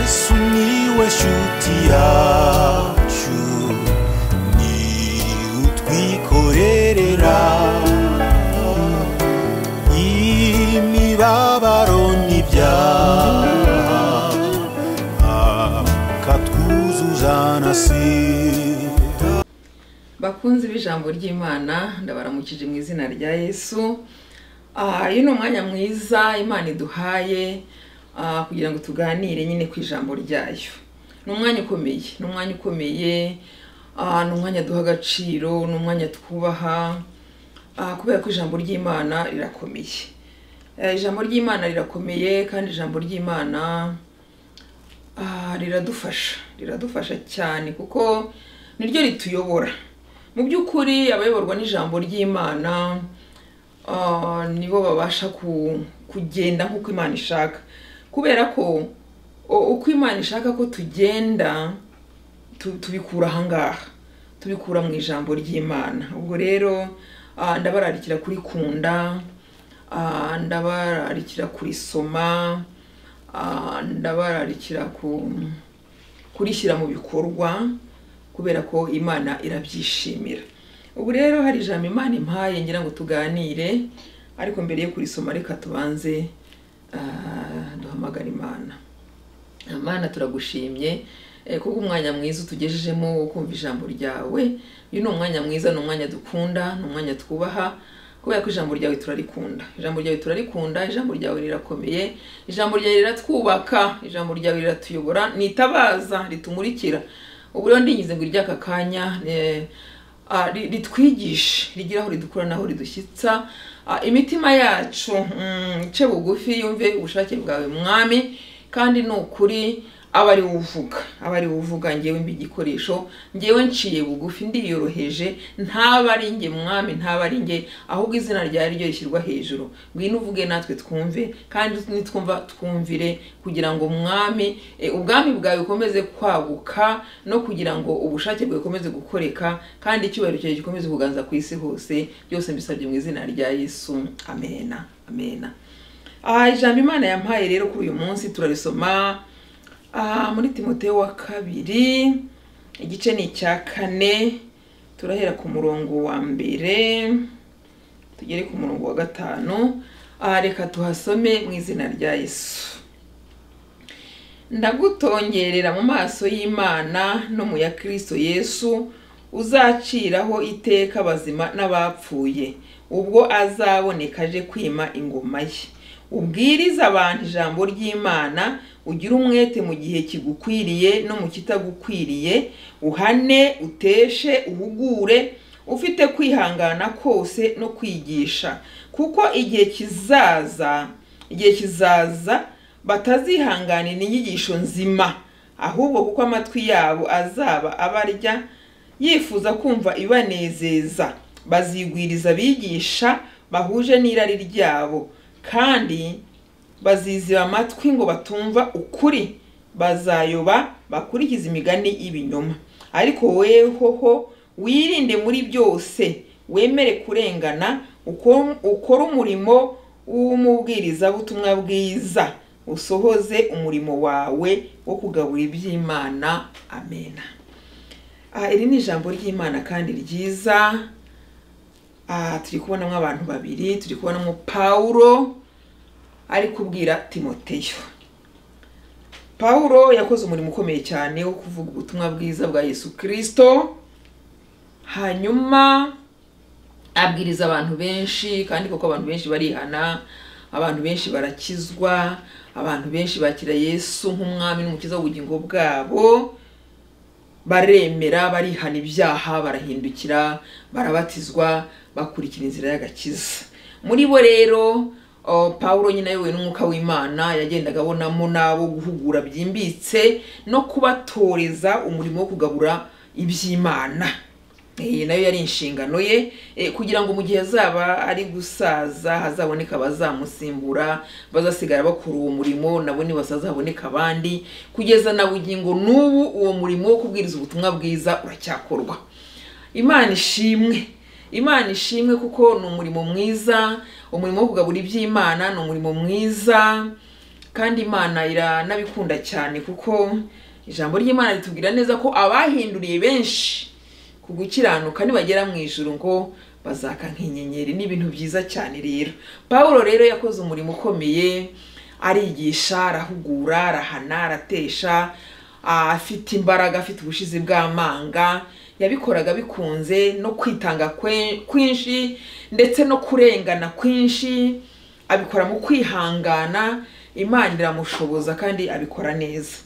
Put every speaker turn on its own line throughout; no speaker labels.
Sumiłeś utiaciu Ni utwikorerera Imibabaro n'ibyaha Akatwuzuza na sida
bakunzi b'ijambo ry'imana ndabaramukije mu izina rya yesu Ah, uyu ni umwanya mwiza imana iduhaye ah, kugira ngo tuganire nyine ku ijambo ryayo ni umwanya ukomeye ni umwanya ukomeye ah, ni umwanya duha agaciro ni umwanya twubaha ah, kubera ko ijambo ry'imana rirakomeye Eh, ijambo ry'imana rirakomeye kandi ijambo ry'imana Ah, riradufasha riradufasha cyane kuko niryo rituyobora mu by'ukuri abayoborwa n'ijambo ry'imana ah, nibo babasha ku- kugenda nk'uko imana ishaka kubera ko o- uko imana ishaka ko tugenda tu- tubikura ahangaha tubikura mu ijambo ry'imana ubwo rero ah, ndabararikira kurikunda ah, ndabararikira kurisoma ah, ndabararikira ku kurishyira mu bikorwa kubera ko imana irabyishimira ubu rero hari ijambo imana impaye ngira ngo tuganire ariko mbere yo kurisoma reka tubanze ah, duhamagare imana Mana turagushimye eh, kubwo umwanya mwiza utugejejemo wo kumva ijambo ryawe uyu ni umwanya mwiza ni umwanya dukunda ni umwanya twubaha kubera ko ijambo ryawe turarikunda ijambo ryawe turarikunda ijambo ryawe rirakomeye ijambo ryawe riratwubaka ijambo ryawe riratuyobora ni itabaza ritumurikira ubu rero ndingize ngo iry'aka kanya eh, ah, ri- ritwigishe rigira aho ridukura n'aho ridushyitsa Ah, imitima yacu mm, ice bugufi yumve ubushake bwawe mwami kandi ni ukuri aba ari uvuga aba ari uvuga ngewe mba igikoresho ngewe nciye bugufi ndiyoroheje ntaba ari nge mwami ntaba ari nge ahubwo izina ryawe ryo rishyirwa hejuru ngwino uvuge natwe twumve kandi nitwumva twumvire kugira ngo mwami eh, ubwami bwawe bukomeze kwaguka no kugira ngo ubushake bwawe bukomeze gukoreka kandi icyubahiro cyawe gikomeze kuganza ku isi hose byose mbisabye mu izina rya yesu amena amena Ah, ijambo imana yampaye rero kuri uyu munsi turarisoma ah, muri timoteyo wa kabiri igice ni icya kane turahera ku murongo wa mbere tugere ku murongo wa gatanu Ah, reka tuhasome mu izina rya yesu ndagutongerera mu maso y'imana no mu ya kristo yesu uzaciraho iteka abazima n'abapfuye ubwo azaboneka aje kwima ingoma ye ubwirize abantu ijambo ry'imana ugire umwete mu gihe kigukwiriye no mu kitagukwiriye uhane uteshe uhugure ufite kwihangana kose no kwigisha kuko igihe kizaza igihe kizaza batazihanganira inyigisho nzima ahubwo kuko amatwi yabo azaba abarya yifuza kumva ibanezeza bazigwiriza abigisha bahuje n'irari ryabo kandi baziziba amatwi ngo batumva ukuri bazayoba bakurikiza imigani y'ibinyoma ariko wehoho wirinde muri byose wemere kurengana uko- ukore umurimo w'umubwirizabutumwa bwiza usohoze umurimo wawe wo kugaburira iby'imana amena Ah, iri ni ijambo ry'imana kandi ryiza Ah, turi kubonamo abantu babiri turi kubonamo pawulo ari kubwira timoteyo pawulo yakoze umurimo ukomeye cyane wo kuvuga ubutumwa bwiza bwa yesu kirisito hanyuma abwiriza abantu benshi kandi koko abantu benshi barihana abantu benshi barakizwa abantu benshi bakira yesu nk'umwami n'umukiza w'ubugingo bwabo baremera barihana ibyaha barahindukira barabatizwa bakurikira inzira y'agakiza muri bo rero o, pawulo nyine ayobowe n'umwuka w'imana yagendaga abonamo n'abo guhugura byimbitse no kubatoreza umurimo wo kugabura iby'imana Eh, nayo yari inshingano ye eh, kugira ngo mu gihe azaba ari gusaza hazaboneka abazamusimbura bazasigara bakora uwo murimo nabo nibasaza haboneka abandi kugeza na bugingo n'ubu uwo murimo wo kubwiriza ubutumwa bwiza uracyakorwa imana ishimwe imana ishimwe kuko ni umurimo mwiza umurimo wo kugabura iby'imana ni umurimo mwiza kandi imana iranabikunda cyane kuko ijambo ry'imana ritubwira neza ko abahinduriye benshi ku gukiranuka nibagera mu ijuru ngo bazaka nk'inyenyeri ni ibintu byiza cyane rero pawulo rero yakoze umurimo ukomeye arigisha arahugura arahana aratesha ah, afite imbaraga afite ubushizi bw'amanga yabikoraga bikunze no kwitanga kwe- kwinshi ndetse no kurengana kwinshi abikora mu kwihangana imana iramushoboza kandi abikora neza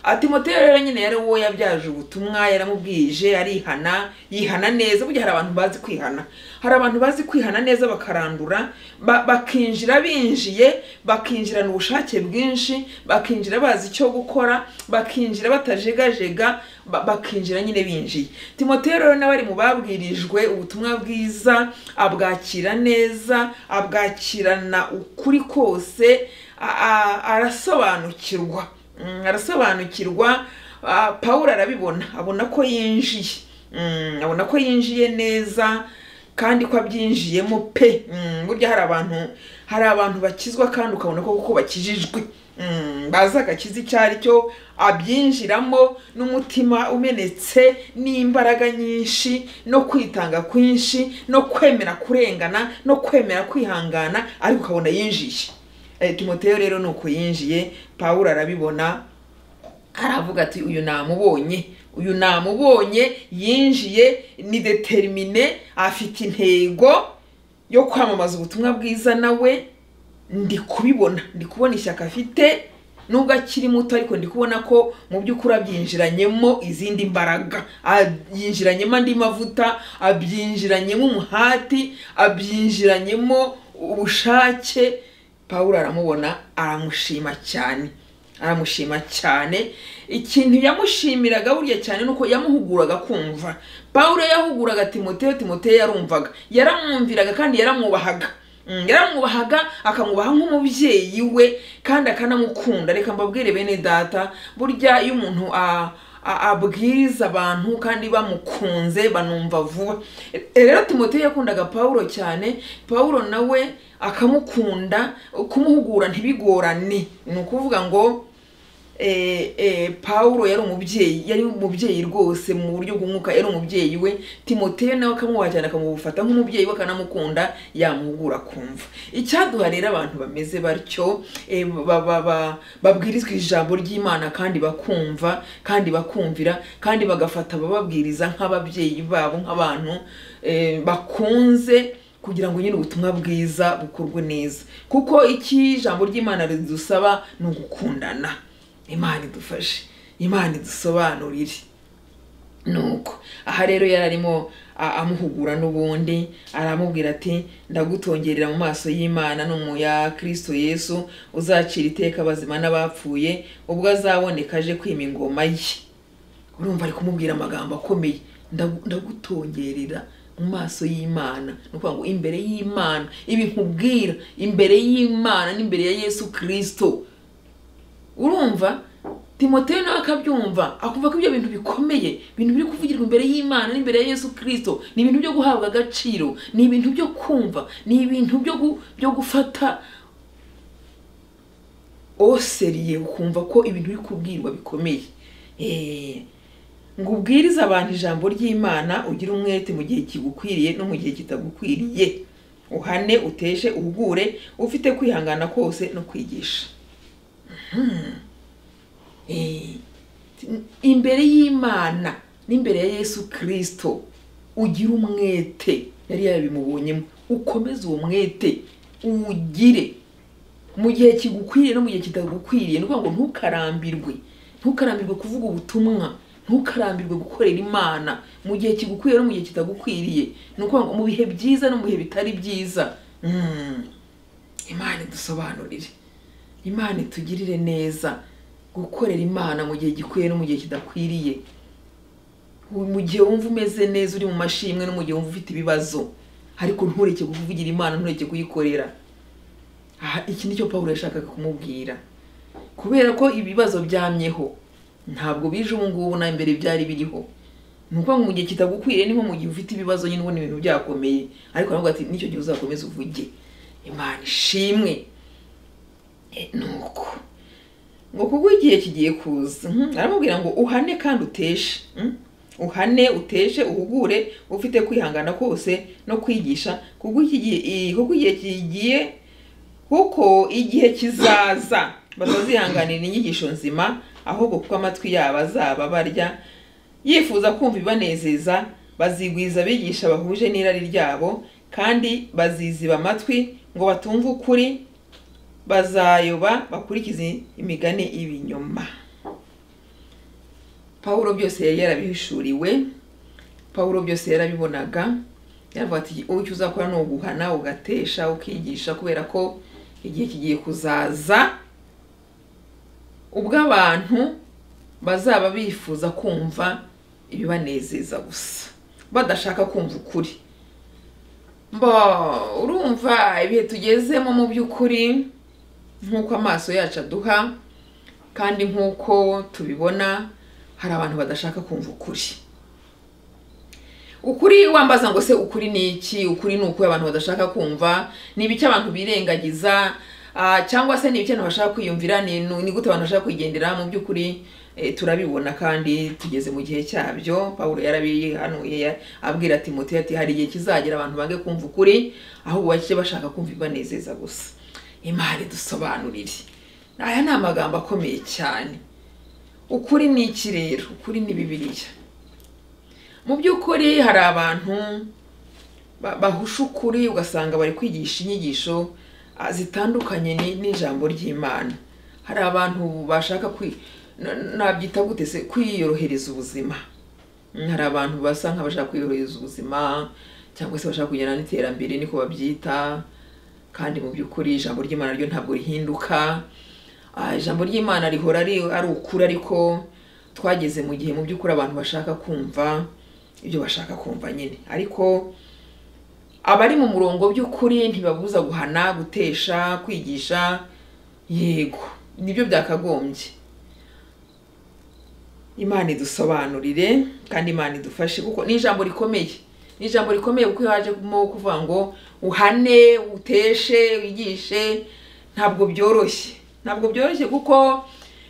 atimoteyo rero nyine yari uwo yabyaje ubutumwa yaramubwije arihana yihana neza burya hari abantu bazi kwihana hari abantu bazi kwihana neza bakarandura ba- bakinjira binjiye bakinjirana ubushake bwinshi bakinjira bazi icyo gukora bakinjira batajegajega ba- bakinjira nyine binjiye timoteyo rero nawe ari mu babwirijwe ubutumwa bwiza abwakira neza abwakirana ukuri kose a- a- arasobanukirwa Mm, arasobanukirwa ah, pawulo arabibona abona ko yinjiye Mm, abona ko yinjiye neza kandi ko abyinjiyemo pe Mm, burya hari abantu hari abantu bakizwa kandi ukabona ko kuko bakijijwe Mm, bazi agakiza icyo ari cyo abyinjiramo n'umutima umenetse n'imbaraga nyinshi no kwitanga kwinshi no kwemera kurengana no kwemera kwihangana ariko ukabona yinjiye Eh, timoteyo rero ni uko yinjiye pawulo arabibona aravuga ati uyu namubonye uyu namubonye yinjiye ni determine afite intego yo kwamamaza ubutumwa bwiza nawe ndi kubibona ndi kubona ishyaka afite nubwo akiri muto ariko ndi kubona ko mu by'ukuri abyinjiranyemo izindi mbaraga abyinjiranyemo andi mavuta abyinjiranyemo umuhati abyinjiranyemo ubushake pawulo aramubona aramushima cyane aramushima cyane ikintu yamushimiraga burya cyane ni uko yamuhuguraga kumva pawulo yahuguraga timoteyo timoteyo yarumvaga yaramwumviraga kandi yaramwubahaga Mm, yaramwubahaga akamwubaha nk'umubyeyi we kandi akanamukunda reka mbabwire bene data burya iyo umuntu a- a- abwiriza abantu kandi bamukunze banumva vuba E- rero timoteyo yakundaga pawulo cyane pawulo nawe akamukunda kumuhugura ntibigorane ni ukuvuga ngo eh, eh, pawulo yari umubyeyi yari umubyeyi rwose mu buryo bw'umwuka yari umubyeyi we timoteyo nawe akamwubaha cyane akamufata nk'umubyeyi we akanamukunda yamuhugura kumva icyaduha rero abantu bameze batyo eh, ba- ba- ba- babwirizwa ijambo ry'imana kandi bakumva kandi bakumvira kandi bagafata abababwiriza nk'ababyeyi babo nk'abantu eh, bakunze kugira ngo nyine ubutumwa bwiza bukorwe neza kuko iki ijambo ry'imana ridusaba ni ugukundana imana idufashe imana idusobanurire nuko aha rero yari arimo a- amuhugura n'ubundi aramubwira ati ndagutongerera mu maso y'imana no mu ya kristo yesu uzacira iteka abazima n'abapfuye ubwo azaboneka aje kwima ingoma ye urumva ari kumubwira amagambo akomeye Ndagu- ndagutongerera mu maso y'imana ni ukuvuga ngo imbere y'imana ibi nkubwira imbere y'imana n'imbere ya yesu kirisito urumva timoteyo nawe akabyumva akumva ko ibyo bintu bikomeye ibintu biri kuvugirwa imbere y'imana n'imbere ya yesu kirisito ni ibintu byo guhabwa agaciro ni ibintu byo kumva ni ibintu byo gu- byo gufata oseriye ukumva ko ibintu biri kubwirwa bikomeye Eh, ngo ubwirize abantu ijambo ry'imana ugire umwete mu gihe kigukwiriye no mu gihe kitagukwiriye uhane uteshe uhugure ufite kwihangana kose no kwigisha Eh, imbere y'imana n'imbere ya yesu kirisito ugira umwete yari yarabimubonyemo ukomeze uwo mwete uwugire mu gihe kigukwiriye no mu gihe kitagukwiriye ni ukuvuga ngo ntukarambirwe ntukarambirwe kuvuga ubutumwa ntukarambirwe gukorera imana mu gihe kigukwiriye no mu gihe kitagukwiriye ni ukuvuga ngo mu bihe byiza no mu bihe bitari byiza Mm. imana idusobanurire imana itugirire neza gukorera imana mu gihe gikwiye no mu gihe kidakwiriye mu gihe wumva umeze neza uri mu mashimwe no mu gihe wumva ufite ibibazo ariko ntureke kuvugira imana ntureke kuyikorera aha iki nicyo pawulo yashakaga kumubwira kubera ko ibibazo byamyeho ntabwo bije ubu ngubu na mbere byari biriho ni ukuvuga ngo mu gihe kitagukwiriye niho mu gihe ufite ibibazo nyine ubona ibintu byakomeye ariko aravuga ati nicyo gihe uzakomeza uvuge imana ishimwe Eh, nuko ngo kuko igihe kigiye kuza mhm, aramubwira ngo uhane kandi uteshe mhm, uhane uteshe uhugure ufite kwihangana kose no kwigisha kuko iki gihe i- kuko igihe kigiye kuko igihe kizaza batazihanganira inyigisho nzima ahubwo kuko amatwi yabo azaba barya yifuza kumva ibanezeza bazigwiza abigisha bahuje n'irari ryabo kandi baziziba amatwi ngo batumve ukuri bazayoba bakurikize imigani y'ibinyoma pawulo byose yari yarabihishuriwe pawulo byose yarabibonaga yaravuga ati icyo uzakora ni uguhana ugatesha ukigisha kubera ko igihe kigiye kuzaza ubwo abantu bazaba bifuza kumva ibibanezeza gusa badashaka kumva ukuri mba urumva ibihe tugezemo mu by'ukuri nk'uko amaso yacu aduha kandi nk'uko tubibona hari abantu badashaka kumva ukuri ukuri wambaza ngo se ukuri ni iki ukuri ni ukuri abantu badashaka kumva ni ibiki abantu birengagiza ah, cyangwa se ni ibiki abantu bashaka kwiyumvira ni nu- ni gute abantu bashaka kwigendera mu by'ukuri eh, turabibona kandi tugeze mu gihe cyabyo pawulo yarabihanuye ya- abwira timote ati hari igihe kizagera abantu bange kumva ukuri ahubwo bake bashaka kumva ibanezeza gusa imari dusobanurire aya ni amagambo akomeye cyane ukuri ni iki rero ukuri ni bibiliya mu by'ukuri hari abantu ba- bahusha ukuri ugasanga bari kwigisha inyigisho ah, zitandukanye ni- n'ijambo ry'imana hari abantu bashaka kwi na- nabyita gute se kwiyorohereza ubuzima Mm, hari abantu basa nk'abashaka kwiyorohereza ubuzima cyangwa se bashaka kugenda n'iterambere niko babyita kandi mu by'ukuri ijambo ry'imana ryo ntabwo rihinduka Ah, ijambo ry'imana rihora ari ari ukuri ariko twageze mu gihe mu by'ukuri abantu bashaka kumva ibyo bashaka kumva nyine ariko abari mu murongo by'ukuri ntibabuza guhana gutesha kwigisha yego nibyo byakagombye imana idusobanurire kandi imana idufashe kuko ni ijambo rikomeye ni ijambo rikomeye kuko iyo hajemo kuvuga ngo uhane uteshe wigishe ntabwo byoroshye ntabwo byoroshye kuko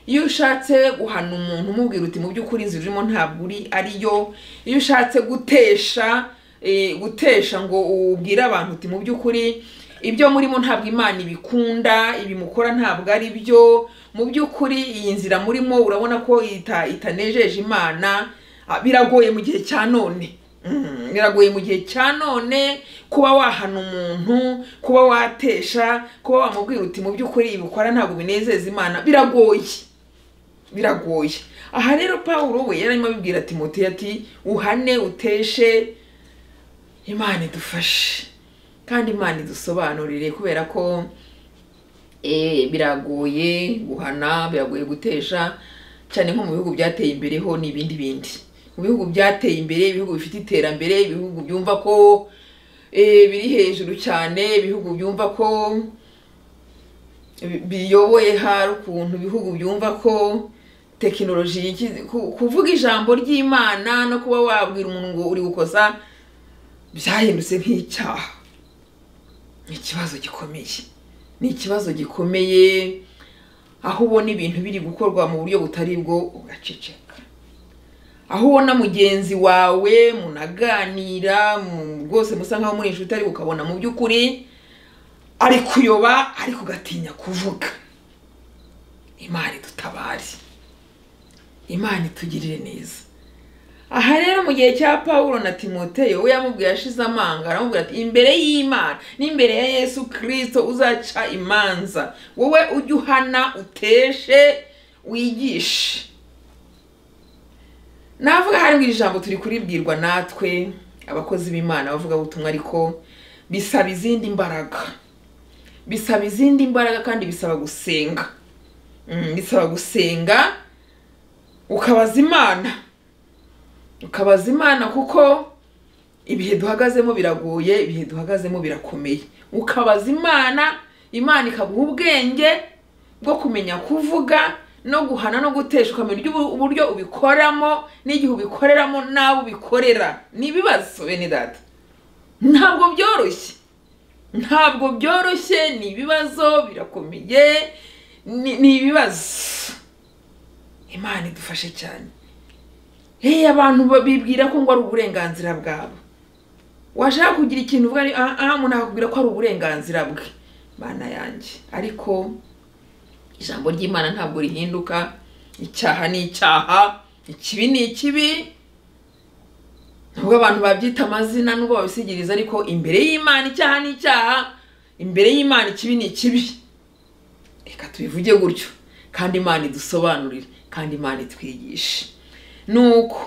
iyo ushatse guhana umuntu umubwira uti mu by'ukuri inzira urimo ntabwo uri ariyo iyo ushatse gutesha eh, gutesha ngo ubwire abantu uti mu by'ukuri ibyo murimo ntabwo imana ibikunda ibimukora ntabwo ari byo mu by'ukuri iyi nzira murimo urabona ko ita, itanejeje imana Ah, biragoye mu gihe cya none Mm, biragoye mu gihe cya none kuba wahana umuntu kuba watesha kuba wamubwira uti mu by'ukuri ibikora ntabwo binezeza imana biragoye biragoye aha rero pawulo we yarimo abibwira timote ati uhane uteshe imana idufashe kandi imana idusobanurire kubera ko eh, biragoye guhana biragoye gutesha cyane nko mu bihugu byateye imbere ho n'ibindi bindi mu bihugu byateye imbere ibihugu bifite iterambere ibihugu byumva ko eh, biri hejuru cyane ibihugu byumva ko bi- biyoboye hari ukuntu ibihugu byumva ko tekinoloji yiki- ku- kuvuga ijambo ry'imana no kuba wabwira umuntu ngo uri gukosa byahindutse nk'icyaha ni ikibazo gikomeye ni ikibazo gikomeye aho ubona ibintu biri gukorwa mu buryo butari bwo ugaceceka aho ubona mugenzi wawe munaganira mu- rwose musa nkaho muri inshuti ariko ukabona mu by'ukuri ari kuyoba ariko ugatinya kuvuga imana idutabare imana itugirire neza aha rero mu gihe cya pawulo na timoteyo we yamubwiye ashize amanga aramubwira ati imbere y'imana n'imbere ya yesu kirisito uzaca imanza wowe ujye uhana uteshe wigishe navuga hari iri jambo turi kuribwirwa natwe abakozi b'imana bavuga ubutumwa ariko bisaba izindi mbaraga bisaba izindi mbaraga kandi bisaba gusenga Mm, bisaba gusenga ukabaza imana ukabaza imana kuko ibihe duhagazemo biragoye ibihe duhagazemo birakomeye ukabaza imana imana ikaguha ubwenge bwo kumenya kuvuga no guhana no gutesha ukamenya uburyo- uburyo ubikoramo n'igihe ubikoreramo n'abo ubikorera ni ibibazo bene data ntabwo byoroshye ntabwo byoroshye ni ibibazo birakomeye ni ni ibibazo imana idufashe cyane hehe abantu ba- bibwira ko ngo ari uburenganzira bwabo washaka kugira ikintu uvuga ni- ah ah, umuntu akakubwira ko ari uburenganzira bwe mana yanjye ariko ijambo ry'imana ntabwo rihinduka icyaha ni icyaha ikibi ni ikibi nubwo abantu babyita amazina nubwo babisigiriza ariko imbere y'imana icyaha ni icyaha imbere y'imana ikibi ni ikibi reka tubivuge gutyo kandi imana idusobanurire kandi imana itwigishe nuko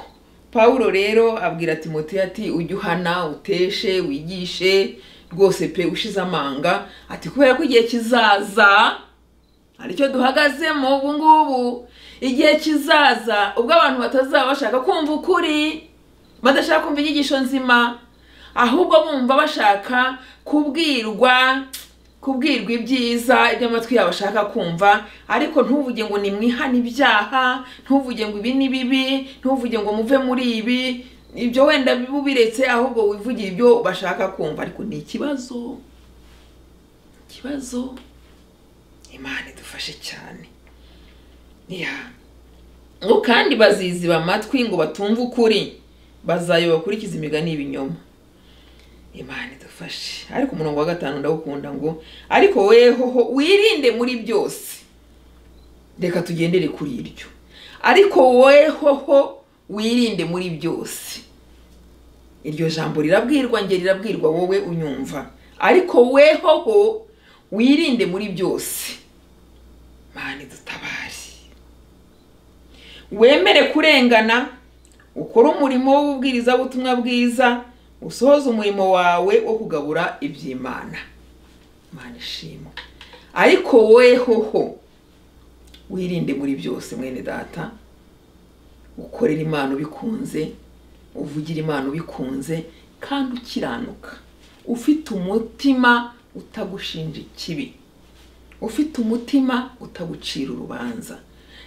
pawulo rero abwira timoteyo ati ujye uhana uteshe wigishe rwose pe ushize amanga ati kubera ko igihe kizaza aricyo duhagazemo ubu ngubu igihe kizaza ubwo abantu batazaba bashaka kumva ukuri badashaka kumva inyigisho nzima ahubwo bumva bashaka kubwirwa kubwirwa ibyiza ibyo amatwi yabo ashaka kumva ariko ntuvuge ngo nimwihane ibyaha ntuvuge ngo ibi ni bibi ntuvuge ngo muve muri ibi ibyo wenda ubiretse ahubwo wivugire ibyo bashaka kumva ariko ni ikibazo ikibazo imana idufashe cyane ya ngo kandi baziziba amatwi ngo batumve ukuri bazayoba bakurikiza imigani y'ibinyoma imana idufashe ariko umurongo wa gatanu ndawukunda ngo ariko wehoho wirinde muri byose reka tugendere kuri iryo ariko wehoho wirinde muri byose iryo jambo rirabwirwa njye rirabwirwa wowe unyumva ariko wehoho wirinde muri byose mana idutabare wemere kurengana ukore umurimo w'ububwirizabutumwa bwiza usohoze umurimo wawe wo kugabura iby'imana imana ishimwe ariko wowe hoho wirinde muri byose mwene data ukorera imana ubikunze uvugira imana ubikunze kandi ukiranuka ufite umutima utagushinja ikibi ufite umutima utagucira urubanza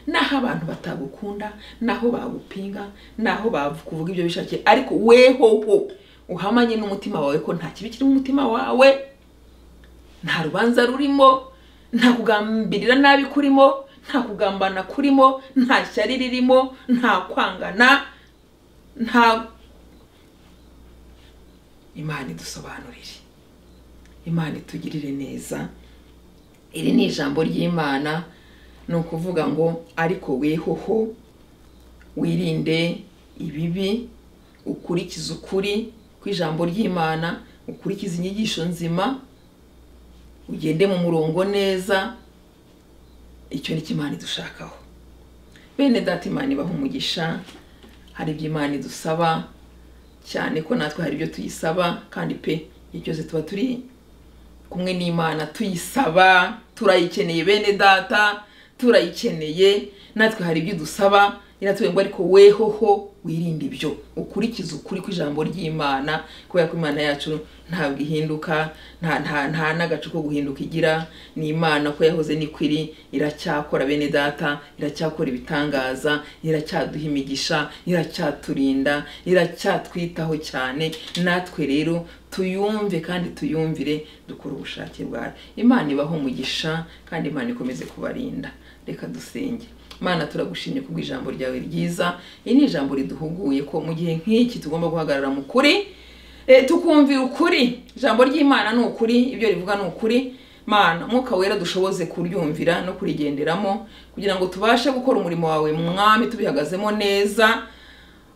naho abantu batagukunda naho bagupinga naho bakuvuga ibyo bishakiye ariko wehoho uhamanye n'umutima wawe ko nta kibi kiri mu mutima wawe nta rubanza rurimo nta kugambirira nabi kurimo nta kugambana kurimo nta shyari ririmo nta kwangana nta imana idusobanurire imana itugirire neza iri ni ijambo ry'imana ni ukuvuga ngo ariko wehoho wirinde ibibi ukurikize ukuri kw'ijambo ry'imana ukurikize inyigisho nzima ugende mu murongo neza icyo ni cyo imana idushakaho bene data imana ibaha umugisha hari ibyo imana idusaba cyane ko natwe hari ibyo tuyisaba kandi pe igihe cyose tuba turi kumwe n'imana tuyisaba turayikeneye bene data turayikeneye natwe hari ibyo dusaba iratubwira ngo ariko wehoho wirinde ibyo ukurikize ukuri kw'ijambo ry'imana kubera ko imana yacu ntabwo ihinduka nta nta nta n'agace ko guhinduka igira ni imana ko yahoze niko iri iracyakora bene data iracyakora ibitangaza iracyaduha imigisha iracyaturinda iracyatwitaho cyane natwe rero tuyumve kandi tuyumvire dukore ubushake bwayo imana ibaho umugisha kandi imana ikomeze kubarinda reka dusenge imana turagushimye kubw'ijambo ryawe ryiza iri ni ijambo riduhuguye ko mu gihe nk'iki tugomba guhagarara mu kuri eh, tukumvira ukuri ijambo ry'imana ni ukuri ibyo rivuga ni ukuri mana umwuka wera dushoboze kuryumvira no kurigenderamo kugira ngo tubashe gukora umurimo wawe mwami tubihagazemo neza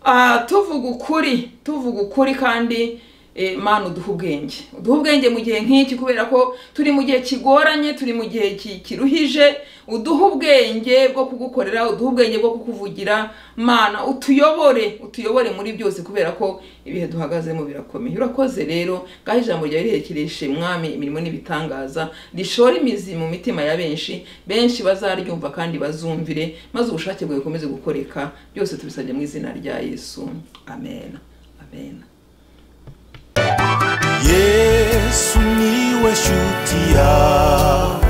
Ah, tuvuga ukuri tuvuga ukuri kandi eh, mana uduha ubwenge uduha ubwenge mu gihe nk'iki kubera ko turi mu gihe kigoranye turi mu gihe ki- kiruhije uduha ubwenge bwo kugukorera uduha ubwenge bwo kukuvugira mana utuyobore utuyobore muri byose kubera ko ibihe duhagazemo birakomeye urakoze rero ngaho ijambo ryawe rihekereshe mwami imirimo n'ibitangaza rishora imizi mu mitima ya benshi benshi bazaryumva kandi bazumvire maze ubushake bwawe bukomeze gukoreka byose tubisabye mu izina rya yesu amen amen
yesu niwe shuti yawe